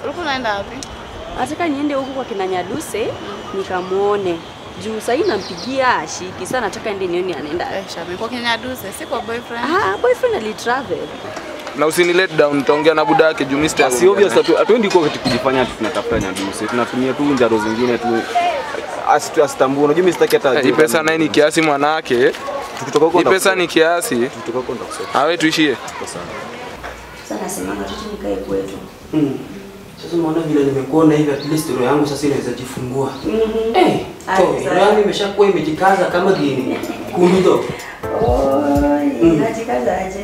Ulikuwa unaenda wapi? Nataka niende huku kwa kina Nyaduse nikamwone juu sahii nampigia ashiki. Sasa nataka ende nione anaenda. Eh, Shami, kwa Kenya Duse, si kwa boyfriend. Ah, boyfriend alitravel. Na usini let down, nitaongea na buda yake juu mimi sitaki Si obvious kuongea hatu- hatuendi kwa kitu kujifanya ati tunatafuta nyaduse. Tunatumia tu njaro zingine tu asi- asitambue. Unajua mimi sitaki hata naye. Hii ajue pesa kama- naye ni kiasi mwanake. Tukitoka huko Hii pesa ndakusema. ni kiasi. Tukitoka huko ndakusema. Awe tuishie. Kwa sana. Sasa nasemanga tu nikae kwetu. Mm. Sasa unaona vile nimekuona hivi at least roho yangu sasa inaweza jifungua. Mhm. Eh, Aje to, sasa. roho yangu imeshakuwa imejikaza kama gini. Kumido. Oi, najikaza aje?